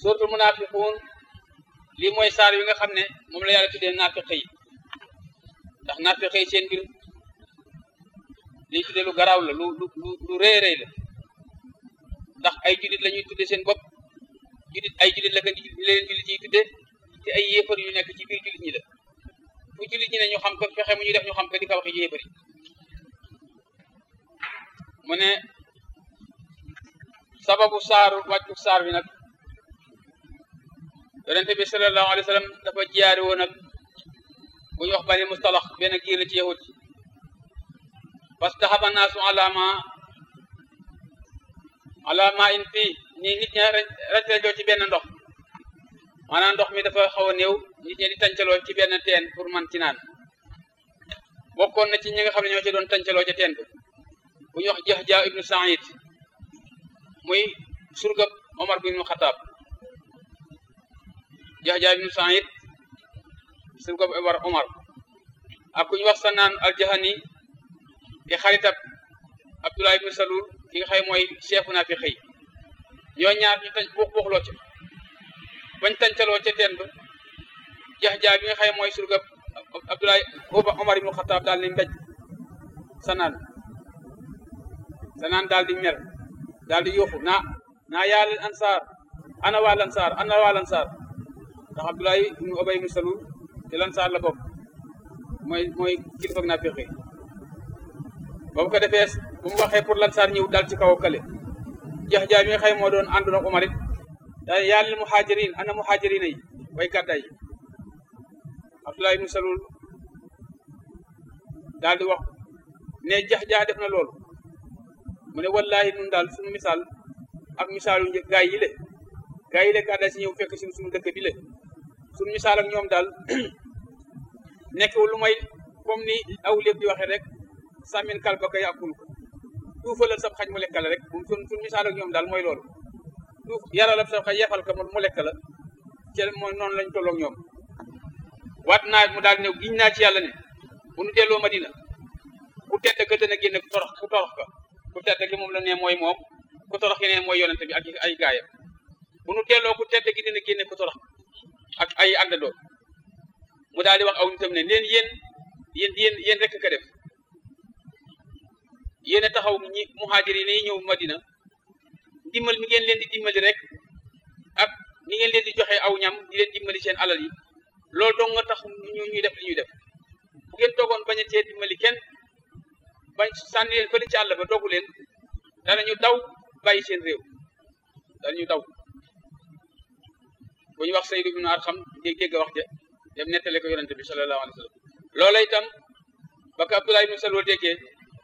suratul munafiqun lii mooy saar wi nga xam ne moom la yàlla tuddee naafiq yi ndax naafiq yi seen mbir liñ tuddee lu garaaw la lu lu lu rëy rëy la ndax ay jullit la ñuy tuddee seen bopp jullit ay jullit la ko leen jullit yi tuddee te ay yéefar yu nekk ci biir jullit ñi la fu jullit ñi ne ñu xam ko fexe mu ñu def ñu xam ko di ko waxee yéefar yi mu ne sababu saaru wàccu saar bi nag yonente bi sallallahu alayhi wa sallam dafa jiyaari woon nag bu ñu wax bani mustalax benn giir la ci yahut parce que xaba naasu alama alama in fii ni nit ña rajrajoo ci benn ndox maanaam ndox mi dafa xaw a néew nit ñi di tàncaloo ci benn teen pour man ci naan bokkoon na ci ñi nga xam ne ñoo ci doon tàncaloo ca teen bi bu ñu wax Jahja ibnu Saïd muy surgab Omar bu ibnu Xataab Jahja ibnu Saïd surgab war Omar ak ku ñu wax Sanaan al-Jahani di xaritab Abdullah ibnu Salul ki nga xëy mooy chef naa fi xëy ñoo ñaar ñu tañ buux buuxloo ca bañ tancaloo ca teen ba Jahja bi nga xëy mooy surgab Abdullah Omar ibnu Xataab daal ni mbéj Sanaan sanaan daal di mer daal di yuuxu naa naa yaa leen ansaar ana waa lansaar ana waa lansaar ndax Abdoulaye ibnu Ubay ibnu Salul ci lansaar la bokk mooy mooy kilifa naa fexe ba mu ko defee bu mu waxee pour lansaar ñëw daal ci kaw kale jax jaay mi nga xëy moo doon àndoon ak Omar it daal yaa leen muhaajirin ana muhaajirina yi way gàddaay yi Abdoulaye ibnu Salul daal di wax ne jax jax def na loolu mu ne wallahi nun daal suñu misaal ak misaalu gaay yi le gaay yi le gàddaay si ñëw fekk si suñu dëkk bi le suñu misaal ak ñoom daal nekkul lu may comme ni aw lépp di waxee rek sàmmin kal ba ko yàqul ko duufalal sab xaj mu lekk la rek moom suñ suñu misaal ak ñoom daal mooy loolu duuf yaralab sab xaj yefal ko mu lekk la ci mooy noonu lañ tolloog ñoom waat naa mu daal ñëw giñ naa ci yàlla ne bu nu delloo Madina ku tedd ka dana génne ku torox ku torox ka ku tedd gi moom la ne mooy moom ku torox gi ne mooy yonente bi ak ay gaayam bu nu delloo ku tedd gi dina génne ku torox ak ay àndandoo mu daal di wax aw nitam ne leen yéen yéen yéen yéen rek ka def yéen a taxaw ñi muhaajir yi ñëw Madina dimbal mi ngeen leen di dimbali rek ak ni ngeen leen di joxe aw ñam di leen dimbali seen alal yi loolu dong nga tax ñu ñuy def li ñuy def bu ngeen toogoon bañ a cee dimbali kenn bañ sànni leen fële ci àll ba dogu leen danañu daw bàyyi seen réew danañu daw bu ñu wax Saydu ibnu Arxam dégg dégg wax ja dem nettale ko yonente bi sallallahu alayhi wa sallam loola itam ba ko Abdullah ibnu Salul déggee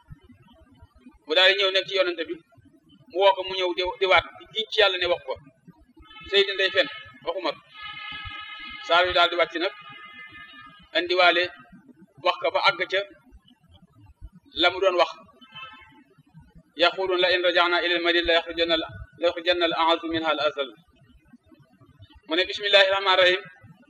mu daal di ñëw nekk ci yonente bi mu woo ko mu ñëw di di waat di giñ ci yàlla ne wax ko Saydu ndey fen waxuma ko saar wi daal di wàcc nag andiwaale wax ko ba àgg ca la mu doon wax yaqulun la in rajana ila al madina la yaxrujanna la yaxrujanna al a'azzu minha al azal mu ne bismillahi rahmani rahim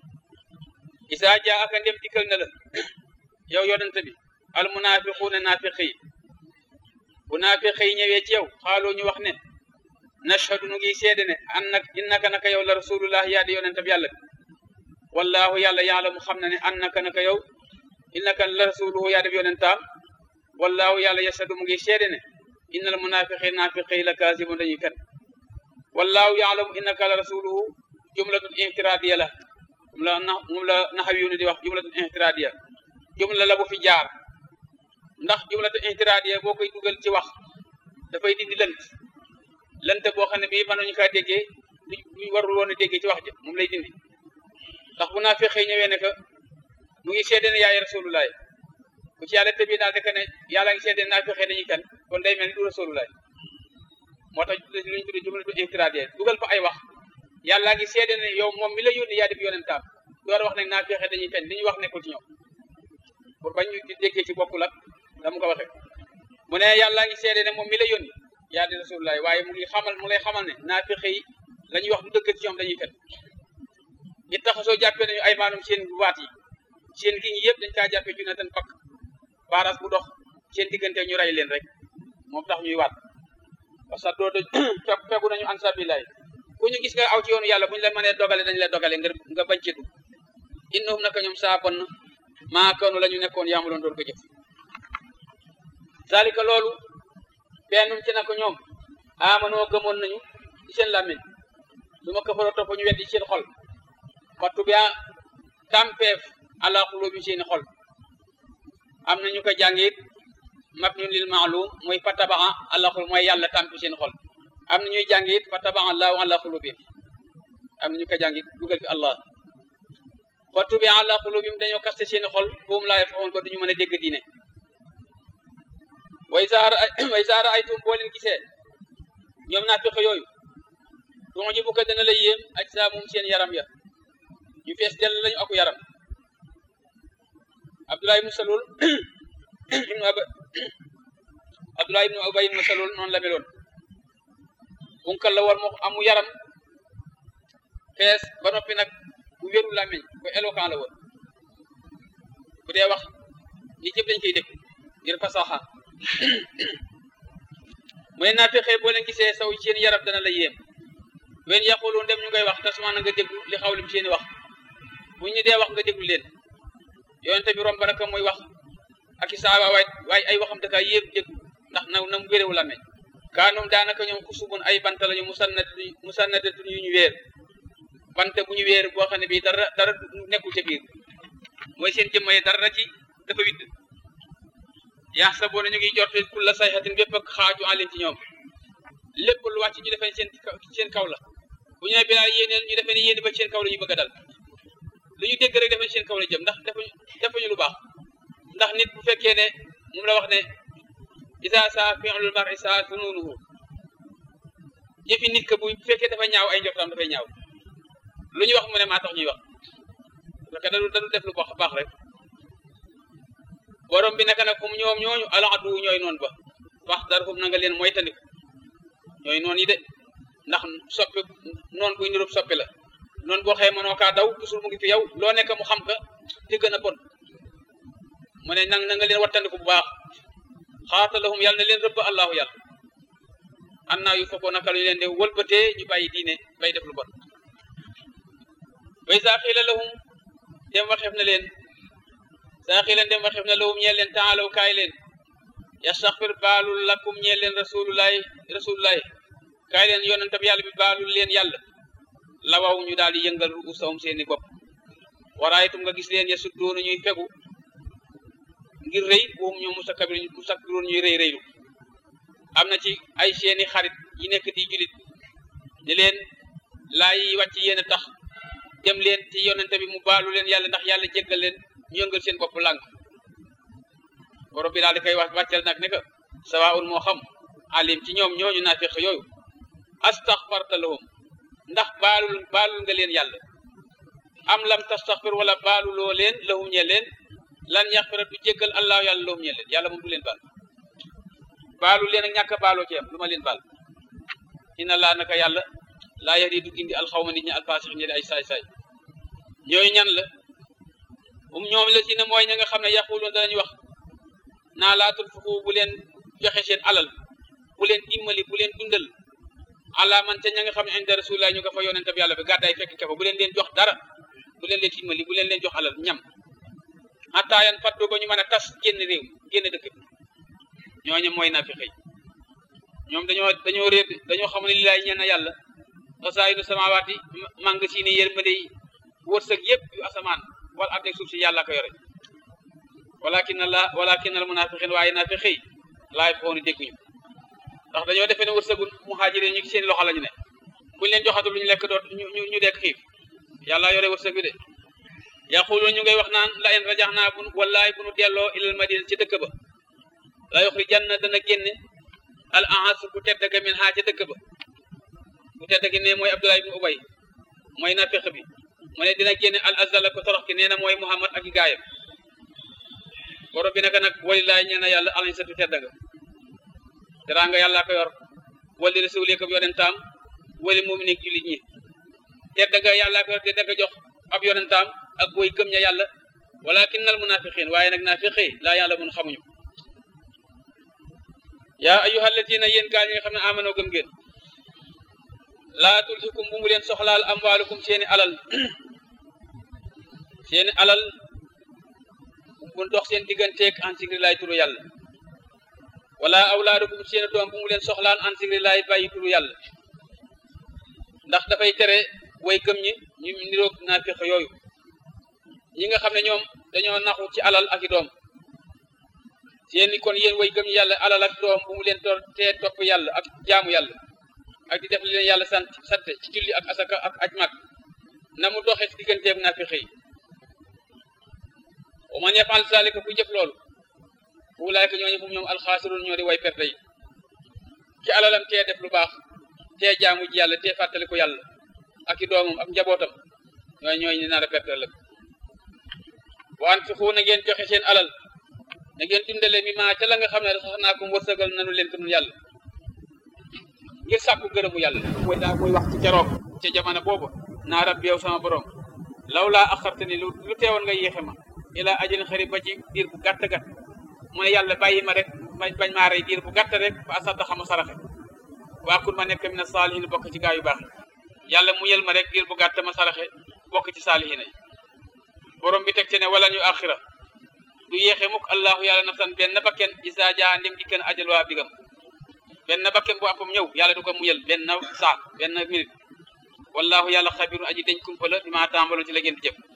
isa jaa aka ndem dikkal na la yow yonente bi al munafiquuna naafiqi yi bu naafiqi yi ñëwee ci yow xaaloo ñu wax ne nashhadu nu ngi seede ne annak innaka naka yow la rasulullah yaa di yonente bi yàlla bi wallahu yàlla yaalamu xam na ne annaka naka yow innaka la rasuluhu yaa def yonentaam wallahu yàlla yashhadu mu ngi seede ne innal munafiqin naafiqi la kaasibun dañuy fen wallahu yaalamu innaka la rasuluhu jumlatun intiradiya la moom la na moom la naxawiyuuna di wax jumlatun intiradiya jumla la bu fi jaar ndax jumlatun intiradiya boo koy dugal ci wax dafay dindi lënt lënt boo xam ne bii mën nañu kaa déggee luñ warul woon a déggee ci wax ja moom lay dindi ndax bu naa fexee ñëwee ne que mu ngi seede ne yaay rasulullah ku ci yàlla tëbi daal de que ne yàlla ngi seede naa fexee dañuy kan kon day mel ni du rasulullah moo tax luñ tudde jumlatu intiradiya dugal fa ay wax yàlla ngi seede ne yow moom mi la yónni yaa def yonentaam door wax nag naa fexe dañuy fen li ñu wax nekkul ci ñoom pour bañ ñu di déggee ci bokkul ak dama ko waxe mu ne yàlla ngi seede ne moom mi la yónni yaa di rasulullah waaye mu ngi xamal mu lay xamal ne naa fexe yi la ñuy wax du dëgg ci ñoom dañuy fen it taxasoo jàppee nañu ay maanum seen waat yi seen gi ñi yëpp dañ kaa jàppee ju ne ten pakk baras bu dox seen diggante ñu rey leen rek moom tax ñuy waat parce que doo fegu nañu an sabilaay ku ñu gis nga aw ci yoonu yàlla bu ñu la mënee dogale dañ la dogale ngir nga bañ ci dugg innahum naka ñoom saa bon maa kanu la ñu nekkoon yaamuloon doon ko jëf zalika loolu bennum ci naka ñoom amanoo gëmoon nañu ci seen làmmiñ su ma kafaroo topp ñu weddi seen xol wattu bi tampeef ala xulubi seeni xol am na ñu ko jàngit mabnun lil maalum mooy fatabaa ala xul mooy yàlla tampi seen xol am na ñuy jàngit fatabaa allahu ala xulubim am na ñu ko jàngit dugal fi allah wattu bi ala xulubim dañoo kaste seeni xol boobu laa faxoon ko duñu mën a dégg diine way saara way saara ay tum boo leen gisee ñoom naa fexe yooyu tuuti ji bu ko dana la yéem aj saa moom seen yaram ya ñu fees dell lañu aku yaram Abdullah ibnu Salul ibnu Aba Abdullah ibnu Ubay ibnu Salul noonu la meloon bunkal la war moo amu yaram fees ba noppi nag bu wéru làmmiñ bu éloquent la woon bu dee wax nit ñëpp dañ koy dégg ngir fasaxa mu ne naa fexee boo leen gisee saw seen yaram dana la yéem wen yaqulu ndem ñu ngay wax tasuma na nga déglu li xawlim seeni wax bu ñu dee wax nga déglu leen yonente bi romb naka muy wax ak i saaba waay waaye ay waxam daka yéem déglu ndax na na mu wéréwu la meñ kaanoom daanaka ñoom xusubun ay bant lañu musannat musannadatun yu ñu wéer bant bu ñu wéer boo xam ne bii dara dara nekkul ca biir mooy seen jëmma yi dara ci dafa widd yaa sa boo na ñu ngi jorte kulla sayxatin bépp ak xaaju alim ci ñoom lépp lu wàcc ñu defee seen seen kaw la bu ñu ne bilaal yéeneen ñu defee ne yéen ba seen kaw la ñu bëgg a dal lu ñu dégg rek defee seen kaw la jëm ndax defuñu defuñu lu baax ndax nit bu fekkee ne moom la wax ne isa sa fi'lul mar'i sa sununuhu jëfi nit que bu fekkee dafa ñaaw ay njortam dafay ñaaw lu ñu wax mu ne maa tax ñuy wax parce que dañu dañu def lu baax baax rek borom bi naka nag comme ñoom ñooñu aladu ñooy noonu ba wax dara foofu na nga leen moytandiku ñooy noonu yi de ndax soppi noonu buy nirub soppi la noonu boo xëyee mënoo kaa daw toujours mu ngi fi yow loo nekk mu xam ka te gën a bon mu ne nang na nga leen wattandiku bu baax xaatalahum yàlla na leen rëbb allahu yàlla an naa yu fokkoo naka lañu leen de wëlbatee ñu bàyyi diine bay def lu bon way saa xiila lahum dem waxeef na leen saa xiila dem waxeef na lahum ñeel leen taalaw kaay leen yastaxfir baalul lakum ñeel leen rasulullahi rasulullahi kaay leen yonent bi yàlla bi baalul leen yàlla lawaw ñu daal di yëngal ruusawum seeni bopp waraayitum nga gis leen ya suddoonu ñuy fegu ngir rëy boobu ñoom musakabir musakbiroon ñuy rëy rëylu am na ci ay seeni xarit yi nekk di julit ni leen laa yi wàcc yéen a tax dem leen ci yonente bi mu baalu leen yàlla ndax yàlla jéggal leen ñu yëngal seen bopp lànk borom bi daal di koy wax wàccal nag ne que sawaun moo xam alim ci ñoom ñooñu naafiq yooyu astaxfarta lahum ndax baalul baalul nga leen yàlla am lam tastaxfir wala baaluloo leen lahum ñe leen lan yaxfira du jéggal allahu yàlla lahum ñe leen yàlla moom du leen baal baalul leen ak ñàkk a baaloo ci am lu ma leen baal inna laa naka yàlla laa yahdi du gindi alxawma nit ñi alfaasix ñi ay saay-saay ñooyu ñan la um ñoom la si ne mooy ña nga xam ne yaquluun danañu wax naa laa tunfiqu bu leen joxe seen alal bu leen dimbali bu leen dundal ala man te ña nga xam ne inda rasulillah ñu ko fa yonente bi yàlla bi gàddaay fekk ca fa bu leen leen jox dara bu leen leen dimbali bu leen leen jox alal ñam xataa yan fattu ba ñu mën a tas génn réew génn dëkk bi ñooñu mooy nafiqi ñoom dañoo dañoo réer dañoo xam ne lilaay ñeen na yàlla xasaayidu samawaati mang si ni yërmande yi wërsëg yëpp yu asamaan wala ak suuf si yàlla ko yore walakin la walakin al munafiqin waaye nafiqi laay fooni dégguñu ndax dañoo defee ne wërsëgu muhaajir ñu seen loxo lañu ne buñ leen joxatul lu ñu lekk doot ñu ñu dekk xiif yàlla yore wërsëg bi de yaquluun ñu ngay wax naan la in rajax naa bu wallaay bu nu delloo ilal madina ci dëkk ba la yuxrijanna dana génne al ahas ku tedd ga min haa ca dëkk ba ku tedd gi ne mooy Abdullah ibn Ubay mooy nafiq bi mu ne dina génne al azala ko torox ki nee na mooy Muhammad ak i gaayam borom bi naka nag walilaay ñee na yàlla alañ satu tedd nga teraanga yàlla ko yor wali rasuli ko yonentaam wali mu'minin jullit ñi tedd nga yàlla ko yor te danga jox ab yonentaam ak booy gëm ña yàlla walakin al munafiqin waaye nag nafiqi laa yàlla mun xamuñu yaa ayyuha alladina yéen gaa ñi nga xam ne amanoo gëm ngeen laa tulhikum bu mu leen soxlaal amwaalukum seeni alal seeni alal bu dox seen digganteeg an sigrilaay turu yàlla wala awlaadukum seeni doom bu mu leen soxlaal an sigrilaay bàyyi turu yàlla ndax dafay tere way gëm ñi ñu niroog naafiq yooyu ñi nga xam ne ñoom dañoo naxu ci alal ak i doom seeni kon yéen way gëm ñi yàlla alal ak doom bu mu leen tor tee topp yàlla ak jaamu yàlla ak di def li leen yàlla sant sante ci julli ak asaka ak aj mag na mu doxee ci digganteeg naafiq yi wa man yafal zalika ku jëf loolu ulaayka ñooñu fu ñoom alxaasirun ñoo di way perte yi ci alalam tee def lu baax tee jaamu ji yàlla tee fàttali ko yàlla ak i doomam ak njabootam ñooy ñooy ni nar a perte ëllëg wa anfiqu na ngeen joxe seen alal na ngeen dundale mi maa ca la nga xam ne sax naa ko wërsëgal nanu leen ko nun yàlla ngir sàkku gërëmu yàlla mooy daa muy wax ci keroog ca jamono boobu naa rab yow sama borom law laa axarte ni lu lu teewoon nga yéexe ma ila ajalin xarib ba ci diir bu gàtt gàtt mu ne yàlla bàyyi ma rek bañ bañ maa rey diir bu gàtt rek ba asata xama saraxe waakun ma nekk mina saalihin bokk ci gaa yu baax yi yàlla mu yel ma rek diir bu gàtt ma saraxe bokk ci saalihin yi borom bi teg ci ne wala ñu axira du yéexe mukk allahu yàlla nafsan benn bakken isa jaa ndim di kenn ajal waa bigam benn bakken bu appam ñëw yàlla du ko muyal benn saa benn minute wallahu yàlla xabiru aji deñ kumpa la bi maa tàmbaloon ci la ngeen di jëf